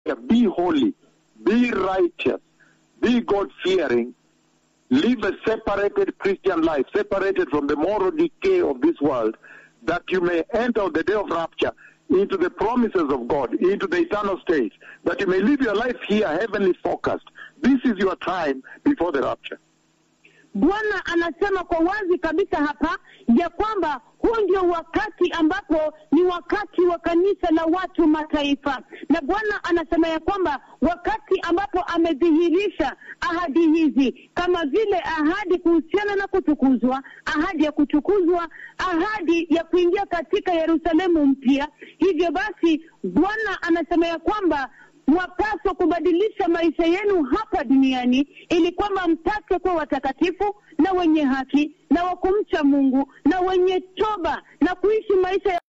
rapture, be holy, be righteous, be God fearing, live a separated Christian life, separated from the moral decay of this world, that you may enter the day of rapture into the promises of God, into the eternal state, that you may live your life here heavenly focused. This is your time before the rapture. Bwana anasema kwa wazi kabisa hapa ya kwamba huu ndio wakati ambapo ni wakati wa kanisa la watu mataifa, na Bwana anasema ya kwamba wakati ambapo amedhihirisha ahadi hizi kama vile ahadi kuhusiana na kutukuzwa, ahadi ya kutukuzwa, ahadi ya kuingia katika Yerusalemu mpya. Hivyo basi, Bwana anasema ya kwamba mwapaswa kubadilisha maisha yenu hapa duniani ili kwamba mpate kuwa watakatifu na wenye haki na wa kumcha Mungu na wenye toba na kuishi maisha ya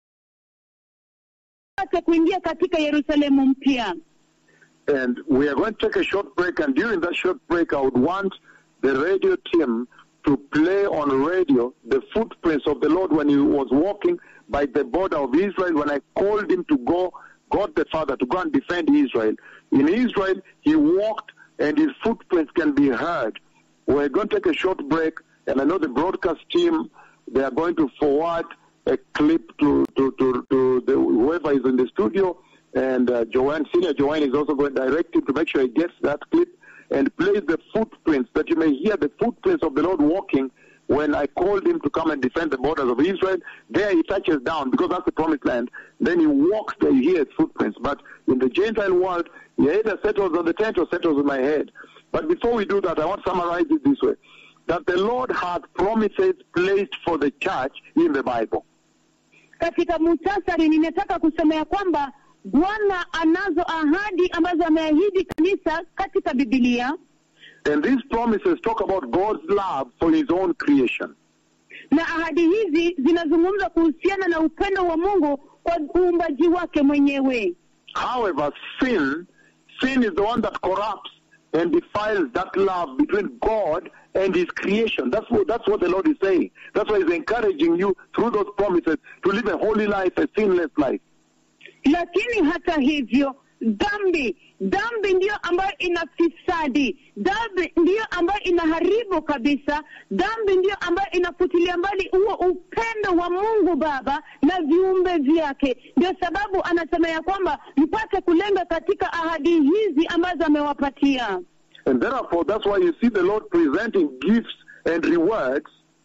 pate kuingia katika Yerusalemu mpya. And we are going to take a short break, and during that short break, I would want the radio team to play on radio the footprints of the Lord when he was walking by the border of Israel, when I called him to go, God the Father, to go and defend Israel. In Israel, he walked, and his footprints can be heard. We're going to take a short break, and I know the broadcast team, they are going to forward a clip to, to, to, to the, whoever is in the studio, and uh, Joanne, Senior Joanne is also going to direct him to make sure he gets that clip and plays the footprints, that you may hear the footprints of the Lord walking when I called him to come and defend the borders of Israel. There he touches down because that's the promised land. Then he walks there, you hear his footprints. But in the Gentile world, he either settles on the tent or settles on my head. But before we do that, I want to summarize it this way that the Lord had promises placed for the church in the Bible. Katika muhtasari, ninataka kusema ya kwamba Bwana anazo ahadi ambazo ameahidi kanisa katika Biblia, And these promises talk about God's love for his own creation. na ahadi hizi zinazungumza kuhusiana na upendo wa Mungu kwa uumbaji wake mwenyewe. However, sin, sin is the one that corrupts and defiles that love between God and His creation. That's what that's what the Lord is saying. That's why He's encouraging you through those promises to live a holy life, a sinless life. Lakini hata hivyo, dhambi dhambi ndiyo ambayo inafisadi, dhambi ndiyo ambayo inaharibu kabisa, dhambi ndiyo ambayo inafutilia mbali huo upendo wa Mungu Baba na viumbe vyake. Ndio sababu anasema ya kwamba mpate kulenga katika ahadi hizi ambazo amewapatia. And therefore, that's why you see the Lord presenting gifts and rewards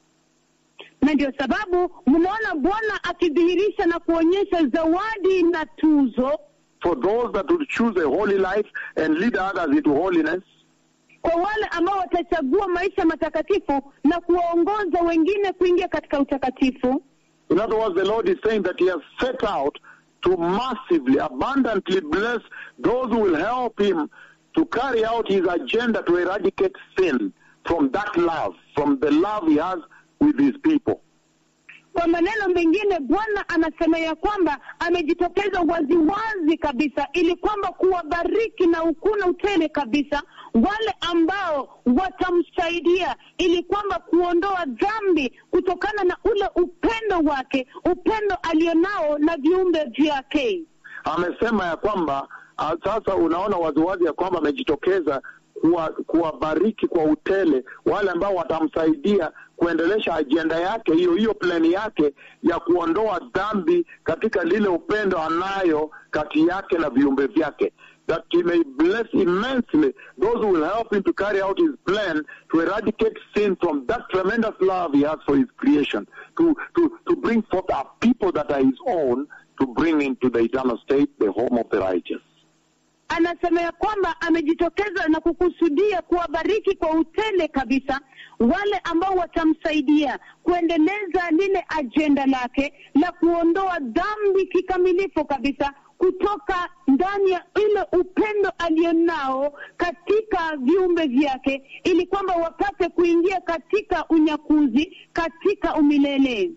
na ndio sababu mnaona Bwana akidhihirisha na kuonyesha zawadi na tuzo for those that would choose a holy life and lead others into holiness. kwa wale ambao watachagua maisha matakatifu na kuwaongoza wengine kuingia katika utakatifu. In other words, the Lord is saying that He has set out to massively, abundantly bless those who will help Him to carry out His agenda to eradicate sin from that love, from the love He has with His people. Kwa maneno mengine, Bwana anasema ya kwamba amejitokeza waziwazi kabisa, ili kwamba kuwabariki na ukuna utele kabisa wale ambao watamsaidia, ili kwamba kuondoa dhambi kutokana na ule upendo wake, upendo alionao na viumbe vyake. Amesema ya kwamba ah, sasa unaona waziwazi ya kwamba amejitokeza kuwa- kuwabariki kwa utele wale ambao watamsaidia kuendelesha ajenda yake hiyo hiyo plani yake ya kuondoa dhambi katika lile upendo anayo kati yake na viumbe vyake that he may bless immensely those who will help him to carry out his plan to eradicate sin from that tremendous love he has for his creation to, to, to bring forth a people that are his own to bring into the eternal state the home of the righteous anasema ya kwamba amejitokeza na kukusudia kuwabariki kwa utele kabisa wale ambao watamsaidia kuendeleza lile ajenda lake la kuondoa dhambi kikamilifu kabisa kutoka ndani ya ile upendo alionao katika viumbe vyake ili kwamba wapate kuingia katika unyakuzi katika umilele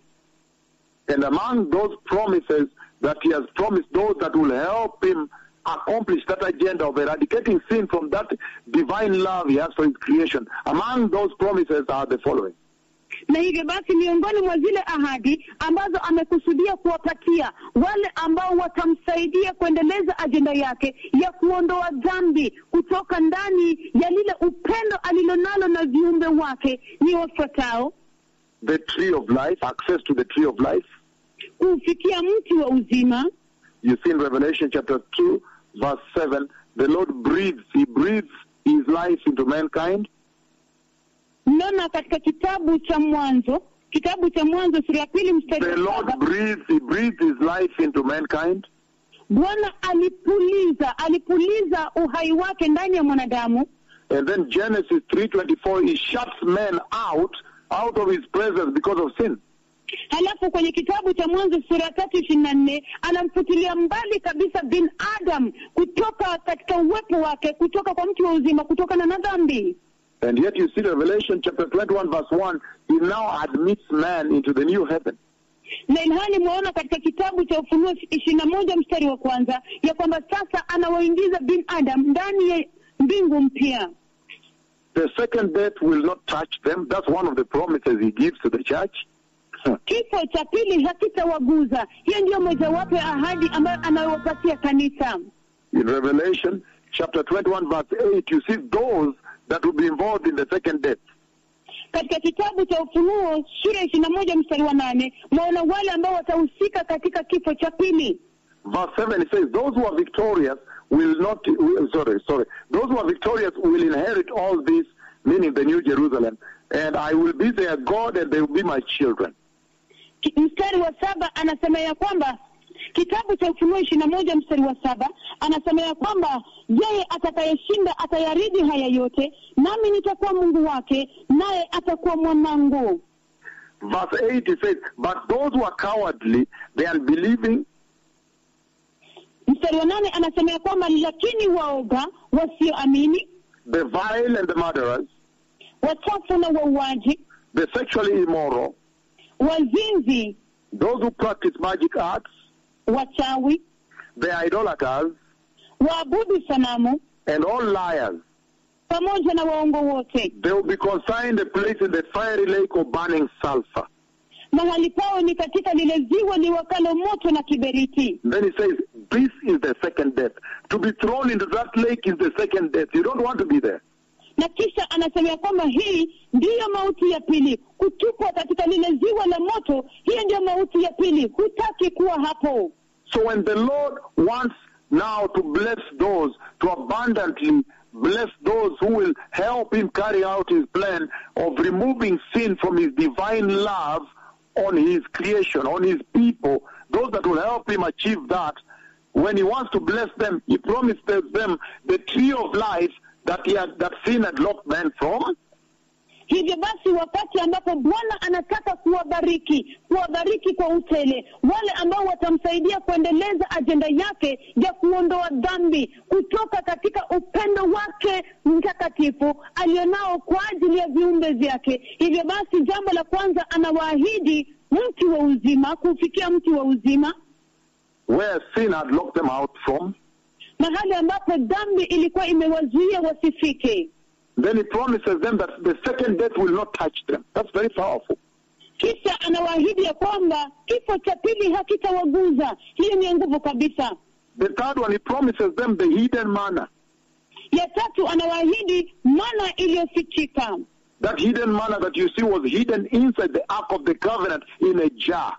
And among those promises that he has promised those that will help him accomplish that agenda of eradicating sin from that divine love he has for his creation, among those promises are the following. na hivyo basi miongoni mwa zile ahadi ambazo amekusudia kuwapatia wale ambao watamsaidia kuendeleza ajenda yake ya kuondoa dhambi kutoka ndani ya lile upendo alilonalo na viumbe wake ni wafuatao the tree of life, access to the tree of life. kuufikia mti wa uzima You see in Revelation chapter 2, verse 7, the Lord breathes, He breathes His life into mankind. mnaona katika kitabu cha mwanzo kitabu cha mwanzo sura ya pili mstari The wa Lord saba breathes, He breathes His life into mankind. bwana alipuliza alipuliza uhai wake ndani ya mwanadamu And then Genesis 3.24, He shuts men out, out of His presence because of sin. halafu kwenye kitabu cha mwanzo sura ya tatu ishirini na nne anamfutilia mbali kabisa bin adam kutoka katika uwepo wake kutoka kwa mti wa uzima kutokana na dhambi And yet you see Revelation chapter 21 verse 1, He now admits man into the new heaven. na ilhali mwaona katika kitabu cha ufunuo ishirini na moja mstari wa kwanza ya kwamba sasa anawaingiza bin adam ndani ya mbingu mpya The second death will not touch them. That's one of the promises He gives to the church. kifo cha pili hakitawaguza hiyo ndiyo mojawapo ya ahadi ambayo anayowapatia kanisa In Revelation chapter 21 verse 8, you see those that will be involved in the second death. katika kitabu cha ufunuo sura ishirini na moja mstari wa nane mwaona wale ambao watahusika katika kifo cha pili Verse 7 it says, Those who are victorious will not, will- sorry, sorry, those who are victorious will inherit all this, meaning the New Jerusalem, and I will be their God and they will be my children. Ki- mstari wa saba anasema ya kwamba kitabu cha ufunuo ishirini na moja mstari wa saba anasema ya kwamba yeye atakayeshinda atayaridhi haya yote nami nitakuwa mungu wake naye atakuwa mwanangu Verse 8 it says, But those who are cowardly, the unbelieving, mstari wa nane anasema ya kwamba lakini waoga wasioamini the vile and the murderers, wachafu na wauaji the sexually immoral, wazinzi those who practice magic arts, wachawi the idolaters, waabudu sanamu and all liars, pamoja na waongo wote they will be consigned a place in the fiery lake of burning sulfur. mahali pao ni katika lile ziwa liwakalo moto na kiberiti Then he says, This is the second death. To be thrown into that lake is the second death. You don't want to be there. na kisha anasema ya kwamba hii ndiyo mauti ya pili kutupwa katika lile ziwa la moto hiyo ndiyo mauti ya pili hutaki kuwa hapo So when the Lord wants now to bless those, to abundantly bless those who will help him carry out his plan of removing sin from his divine love on his creation, on his people, those that will help him achieve that, when he wants to bless them, he promises them the tree of life that he had, that sin had locked men from. hivyo basi wakati ambapo bwana anataka kuwabariki kuwabariki kwa utele wale ambao watamsaidia kuendeleza ajenda yake ya kuondoa dhambi kutoka katika upendo wake mtakatifu alionao kwa ajili ya viumbe vyake hivyo basi jambo la kwanza anawaahidi mti wa uzima kufikia mti wa uzima where sin had locked them out from. mahali ambapo dhambi ilikuwa imewazuia wasifike Then he promises them that the second death will not touch them. That's very powerful. kisha anawaahidi ya kwamba kifo cha pili hakitawaguza hiyo ni ya nguvu kabisa The third one, he promises them the hidden manna. ya tatu anawaahidi mana iliyofichika That hidden manna that you see was hidden inside the Ark of the Covenant in a jar.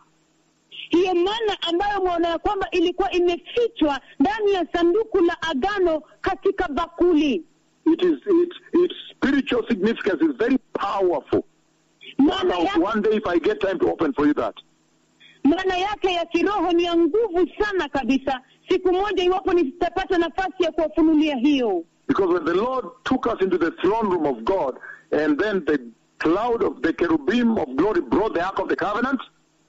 hiyo mana ambayo mwaona ya kwamba ilikuwa imefichwa ndani ya sanduku la agano katika bakuli It is it, its spiritual significance is very powerful. maana Now, yake, one day, if I get time to open for you that, maana yake ya kiroho ni ya nguvu sana kabisa siku moja iwapo nitapata nafasi ya kuwafunulia hiyo because when the Lord took us into the throne room of God, and then the cloud of the cherubim of glory brought the Ark of the Covenant,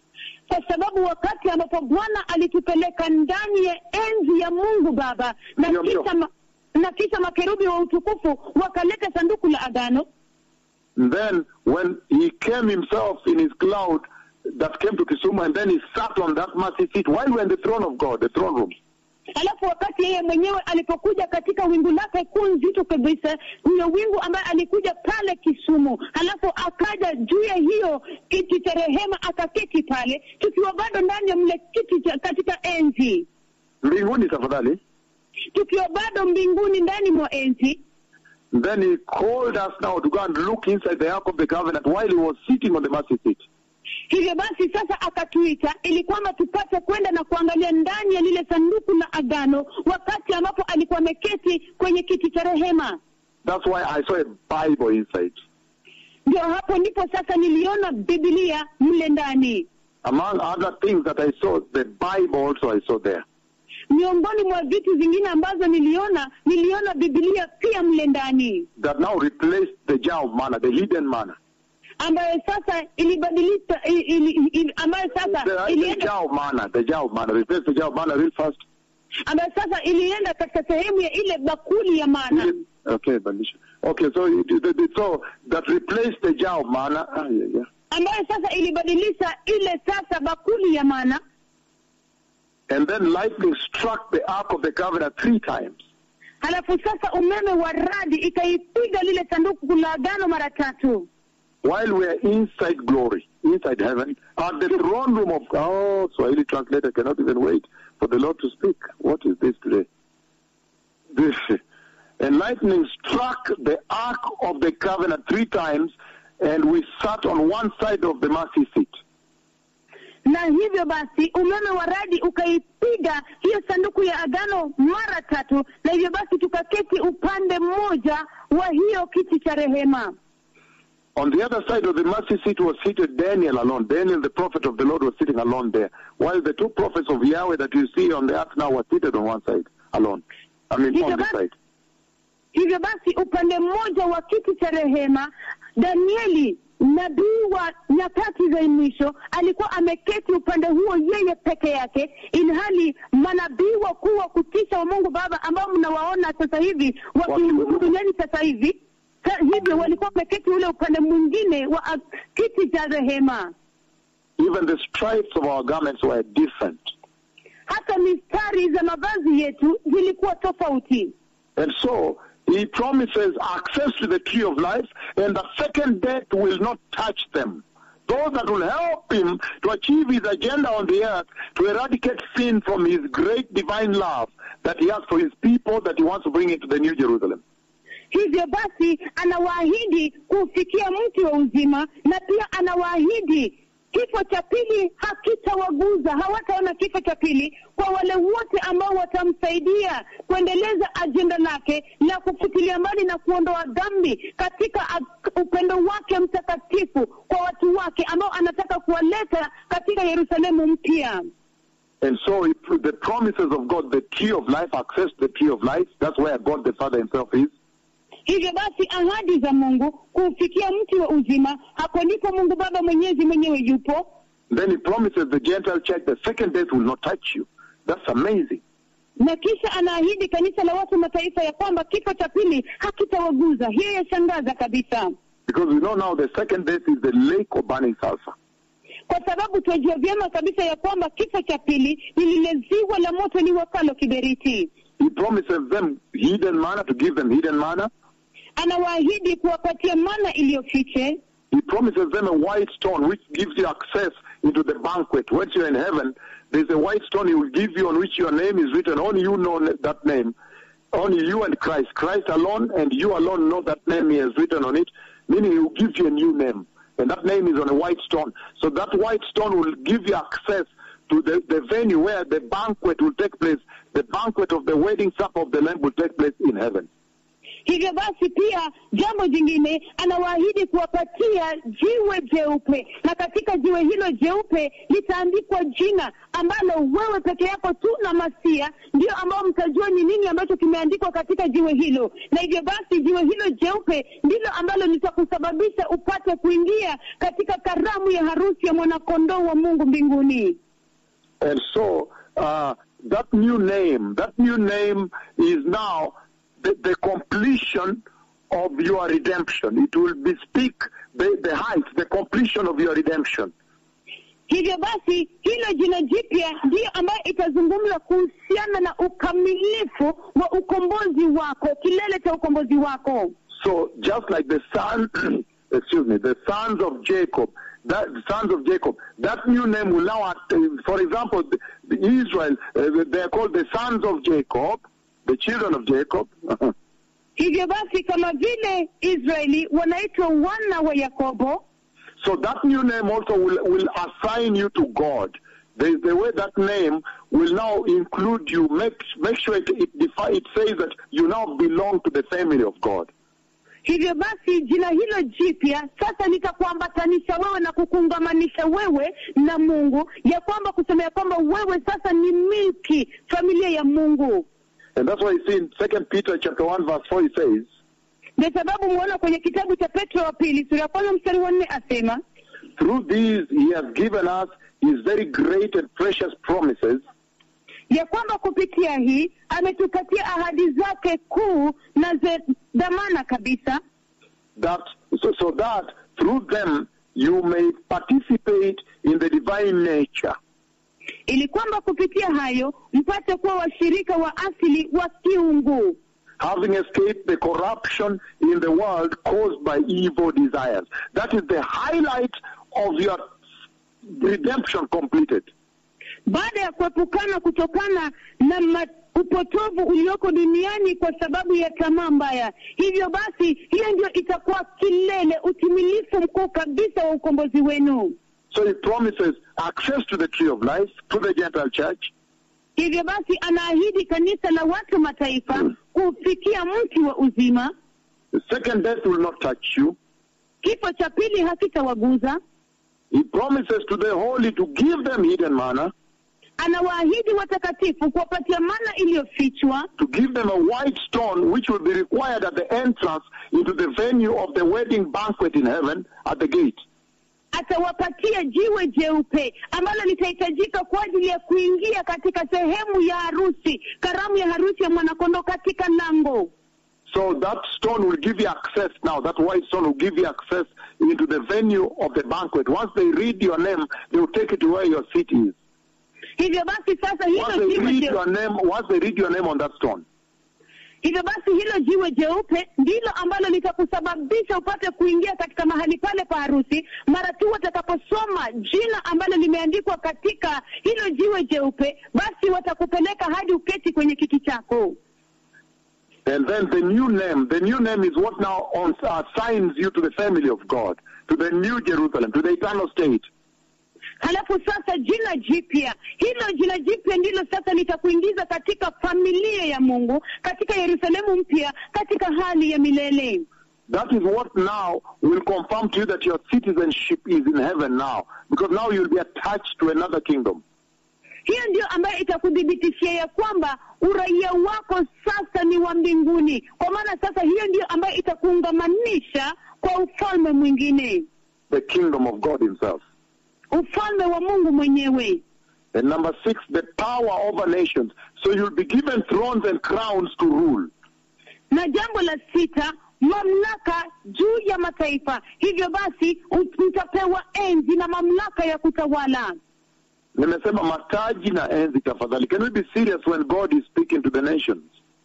kwa sababu wakati ambapo bwana alitupeleka ndani ya enzi ya mungu baba na Ndio, ndio. kisha ma, na kisha makerubi wa utukufu wakaleta sanduku la agano And then when he came himself in his cloud that came to Kisumu, and then he sat on that mercy seat while we're in the throne of God, the throne room. alafu wakati yeye mwenyewe alipokuja katika wingu lake kuu nzito kabisa, huyo wingu ambaye alikuja pale Kisumu, alafu akaja juu ya hiyo kiti cha rehema akaketi pale, tukiwa bado ndani ya mle kiti cha katika enzi, mbinguni tafadhali. tukiwa bado mbinguni ndani mwa enzi. Then he called us now to go and look inside the Ark of the Covenant while he was sitting on the mercy seat. Hivyo basi sasa akatuita ili kwamba tupate kwenda na kuangalia ndani ya lile sanduku la agano, wakati ambapo alikuwa ameketi kwenye kiti cha rehema. That's why I saw a Bible inside. Ndio hapo ndipo sasa niliona Biblia mle ndani. Among other things that I saw, the Bible also I saw there. Miongoni mwa vitu vingine ambazo niliona, niliona Biblia pia mle ndani, That now replaced the jar of manna, the hidden manna. ambayo sasa ilibadilisha, ili, ili, ili, ambayo sasa The, the ilienda, jar of manna, the jar of manna, replaced the jar of manna real fast. ambayo sasa ilienda katika sehemu ya ile bakuli ya mana, Okay, Balisha. Okay, so it, it, it- so that replaced the jar of manna. Ah, yeah, yeah. ambayo sasa ilibadilisha ile sasa bakuli ya mana And then lightning struck the Ark of the Covenant three times. halafu sasa umeme wa radi ikaipiga lile sanduku la agano mara tatu, while we are inside glory, inside heaven, at the throne room of oh, Swahili translator cannot even wait for the Lord to speak. What is this today? This and lightning struck the ark of the covenant three times, and we sat on one side of the mercy seat. na hivyo basi umeme wa radi ukaipiga hiyo sanduku ya agano mara tatu, na hivyo basi tukaketi upande mmoja wa hiyo kiti cha rehema. On the other side of the mercy seat was seated Daniel alone. Daniel, the prophet of the Lord, was sitting alone there, while the two prophets of Yahweh that you see on the earth now were seated on one side alone. I mean, on the side. Hivyo basi upande mmoja wa kiti cha rehema, Danieli nabii wa nyakati za mwisho alikuwa ameketi upande huo yeye peke yake, ilhali manabii wakuu wa kutisha wa Mungu Baba ambao mnawaona sasa hivi wakihudumu duniani sasa hivi sa, hivyo walikuwa wameketi ule upande mwingine wa a, kiti cha rehema. Even the stripes of our garments were different. Hata mistari za mavazi yetu zilikuwa tofauti. And so he promises access to the tree of life, and the second death will not touch them. Those that will help him to achieve his agenda on the earth, to eradicate sin from his great divine love that he has for his people that he wants to bring into the New Jerusalem. Hivyo basi anawaahidi kufikia mti wa uzima, na pia anawaahidi kifo cha pili hakitawaguza, hawataona kifo cha pili kwa wale wote ambao watamsaidia kuendeleza ajenda lake la kufutilia mbali na kuondoa dhambi katika ag- upendo wake mtakatifu kwa watu wake ambao anataka kuwaleta katika Yerusalemu mpya. And so he, the promises of God, the tree of life, access to the tree of life, that's where God the Father himself is. Hivyo basi ahadi za Mungu kufikia mti wa uzima, hapo ndipo Mungu Baba Mwenyezi mwenyewe yupo. Then he promises the Gentile church the second death will not touch you. That's amazing. na kisha anaahidi kanisa la watu mataifa ya kwamba kifo cha pili hakitawaguza. Hiyo yashangaza kabisa, Because we know now the second death is the lake of burning sulfur. kwa sababu tunajua vyema kabisa ya kwamba kifo cha pili ni lile ziwa la moto liwakalo kiberiti. He promises them hidden manna to give them hidden manna. Anawaahidi kuwapatia mana iliyofiche. He promises them a white stone which gives you access into the banquet. Once you're in heaven, there's a white stone he will give you on which your name is written. Only you know that name. Only you and Christ. Christ alone and you alone know that name he has written on it, meaning he will give you a new name. And that name is on a white stone. So that white stone will give you access to the, the venue where the banquet will take place. The banquet of the wedding supper of the Lamb will take place in heaven. Hivyo basi, pia jambo jingine, anawaahidi kuwapatia jiwe jeupe, na katika jiwe hilo jeupe litaandikwa jina ambalo wewe peke yako tu na Masia ndio ambao mtajua ni nini ambacho kimeandikwa katika jiwe hilo, na hivyo basi jiwe hilo jeupe ndilo ambalo litakusababisha upate kuingia katika karamu ya harusi ya mwanakondoo wa Mungu mbinguni. And so uh, that new name, that new name is now the, the completion of your redemption. It will bespeak the, the height, the completion of your redemption. Hivyo basi hilo jina jipya ndiyo ambayo itazungumza kuhusiana na ukamilifu wa ukombozi wako, kilele cha ukombozi wako. So just like the son, excuse me, the sons of Jacob, that sons of Jacob, that new name will now, act- for example, the, the Israel, uh, they are called the sons of Jacob, the children of Jacob. Hivyo basi kama vile Israeli wanaitwa wana wa Yakobo, so that new name also will, will assign you to God. The, the way that name will now include you, make, make sure it, it, defi- it says that you now belong to the family of God. hivyo basi jina hilo jipya sasa litakuambatanisha wewe na kukuungamanisha wewe na Mungu, ya kwamba kusema ya kwamba wewe sasa ni milki familia ya Mungu. And that's why you see in Second Peter chapter 1 verse 4 it says, Ndio sababu muona kwenye kitabu cha Petro wa pili sura ya kwanza mstari wa nne asema Through these he has given us his very great and precious promises, ya kwamba kupitia hii ametupatia ahadi zake kuu na za dhamana kabisa, that so, so that through them you may participate in the divine nature, ili kwamba kupitia hayo mpate kuwa washirika wa asili wa kiungu, having escaped the corruption in the world caused by evil desires. That is the highlight of your redemption completed. baada ya kuepukana kutokana na ma- upotovu ulioko duniani kwa sababu ya tamaa mbaya. Hivyo basi, hiyo ndio itakuwa kilele, utimilifu mkuu kabisa wa ukombozi wenu. So he promises access to the tree of life, to the Gentile church, Hivyo basi, anaahidi kanisa la watu mataifa kufikia mti wa uzima, the second death will not touch you. kifo cha pili hakitawaguza. He promises to the holy to give them hidden manna, Anawaahidi watakatifu kuwapatia mana iliyofichwa, to give them a white stone which will be required at the entrance into the venue of the wedding banquet in heaven at the gate. atawapatia jiwe jeupe ambalo litahitajika kwa ajili ya kuingia katika sehemu ya harusi, karamu ya harusi ya mwanakondoo katika lango. So that stone will give you access now. That white stone will give you access into the venue of the banquet. Once they read your name, they will take it to where your seat is. Hivyo basi sasa Once hilo they jiwe read jeupe, your name, once they read your name on that stone, hivyo basi hilo jiwe jeupe ndilo ambalo litakusababisha upate kuingia katika mahali pale pa harusi, mara tu watakaposoma jina ambalo limeandikwa katika hilo jiwe jeupe, basi watakupeleka hadi uketi kwenye kiti chako. and then the new name, the new name is what now on, assigns you to the family of God, to the new Jerusalem, to the eternal state. Halafu sasa jina jipya, hilo jina jipya ndilo sasa litakuingiza katika familia ya Mungu, katika Yerusalemu mpya, katika hali ya milele. That is what now will confirm to you that your citizenship is in heaven now, because now you'll be attached to another kingdom. Hiyo ndio ambayo itakuthibitishia ya kwamba uraia wako sasa ni wa mbinguni, kwa maana sasa hiyo ndio ambayo itakuungamanisha kwa ufalme mwingine, The kingdom of God Himself. ufalme wa Mungu mwenyewe. And number six, the power over nations. So you'll be given thrones and crowns to rule. Na jambo la sita, mamlaka juu ya mataifa. Hivyo basi ut- mtapewa enzi na mamlaka ya kutawala. Nimesema mataji na enzi tafadhali. Can we be serious when God is speaking to the nations?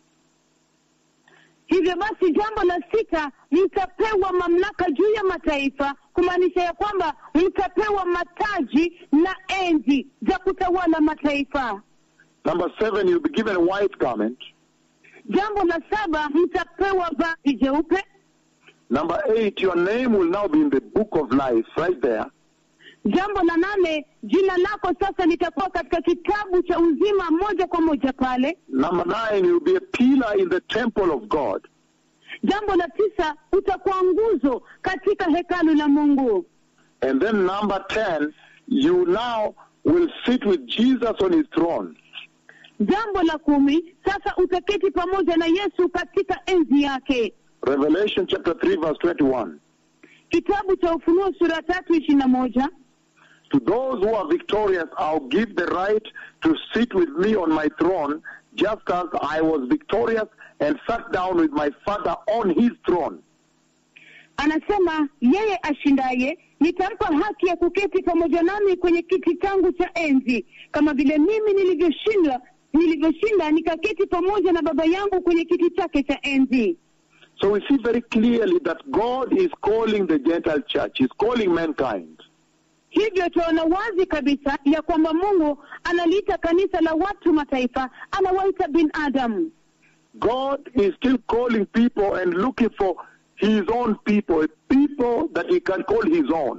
Hivyo basi jambo la sita, mtapewa mamlaka juu ya mataifa, kumaanisha ya kwamba mtapewa mataji na enzi za kutawala mataifa. Number seven, you'll be given a white garment. Jambo la saba, mtapewa vazi jeupe. Number eight, your name will now be in the book of life, right there. Jambo la nane, jina lako sasa litakuwa katika kitabu cha uzima moja kwa moja pale. Number nine, you'll be a pillar in the temple of God. Jambo la tisa, utakuwa nguzo katika hekalu la Mungu. And then number ten, you now will sit with Jesus on his throne. Jambo la kumi, sasa utaketi pamoja na Yesu katika enzi yake. Revelation chapter 3 verse 21. Kitabu cha Ufunuo sura tatu ishirini na moja. To those who are victorious, I'll give the right to sit with me on my throne, just as I was victorious and sat down with my Father on his throne. anasema yeye ashindaye nitampa haki ya kuketi pamoja nami kwenye kiti changu cha enzi, kama vile mimi nilivyoshinda nilivyoshinda nikaketi pamoja na Baba yangu kwenye kiti chake cha enzi. So we see very clearly that God is calling the Gentile church, He's calling mankind. Hivyo tunaona wazi kabisa ya kwamba Mungu analiita kanisa la watu mataifa, anawaita binadamu. God is still calling people and looking for His own people, a people that He can call His own.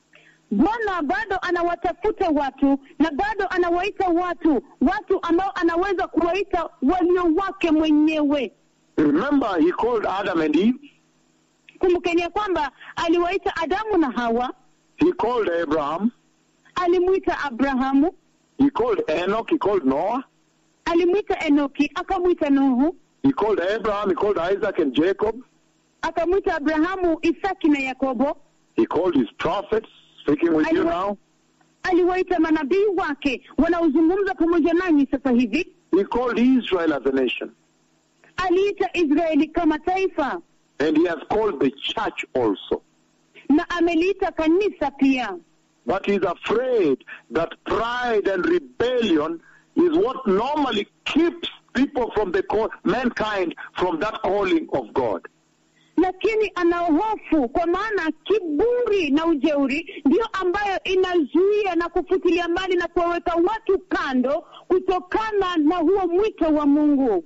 Bwana bado anawatafuta watu na bado anawaita watu, watu ambao anaweza kuwaita walio wake mwenyewe. Remember, He called Adam and Eve, Kumbukeni ya kwamba aliwaita Adamu na Hawa, He called Abraham, alimwita Abrahamu, He called Enoch, He called Noah, alimwita Enoki, akamwita Nuhu, He called Abraham, He called Isaac and Jacob, akamwita Abrahamu, Isaki na Yakobo, He called His prophets, speaking with you Aliwa- now. aliwaita manabii wake wanaozungumza pamoja nanyi sasa hivi. He called Israel as a nation. Aliita Israeli kama taifa And He has called the church also. na ameliita kanisa pia. But he's afraid that pride and rebellion is what normally keeps people from the call, mankind from that calling of God. lakini ana hofu kwa maana kiburi na ujeuri ndiyo ambayo inazuia na kufutilia mbali na kuwaweka watu kando kutokana na huo mwito wa Mungu.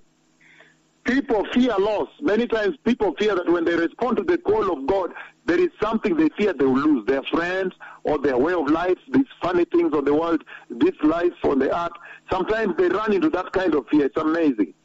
People fear loss. Many times people fear that when they respond to the call of God, there is something they fear they will lose. Their friends or their way of life, these funny things of the world, this life on the earth. Sometimes they run into that kind of fear. It's amazing.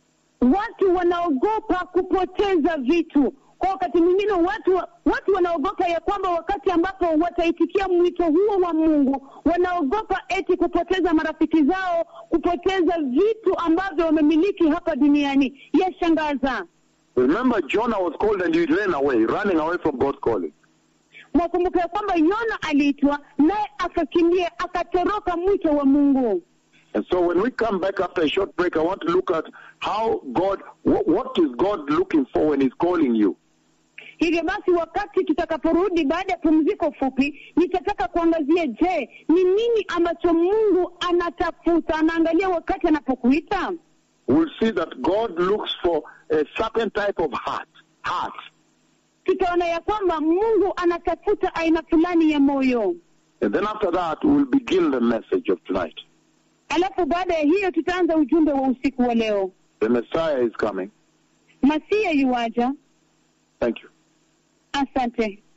Watu wanaogopa kupoteza vitu. Kwa wakati mwingine watu watu wanaogopa ya kwamba wakati ambapo wataitikia mwito huo wa Mungu, wanaogopa eti kupoteza marafiki zao, kupoteza vitu ambavyo wamemiliki hapa duniani. Yashangaza. Remember, Jonah was called and he ran away, running away from God's calling. Wakumbuka ya kwamba Yona aliitwa naye akakimbia akatoroka mwito wa Mungu. And so when we come back after a short break, I want to look at how God, what, what is God looking for when He's calling you? Hivyo basi, wakati tutakaporudi baada ya pumziko fupi, nitataka kuangazia, je, ni nini ambacho Mungu anatafuta, anaangalia wakati anapokuita? We'll see that God looks for a certain type of heart, heart. Tutaona ya kwamba Mungu anatafuta aina fulani ya moyo, And then after that, we'll begin the message of tonight. alafu baada ya hiyo tutaanza ujumbe wa usiku wa leo. The Messiah is coming. Masia yuaja. Thank you. Asante.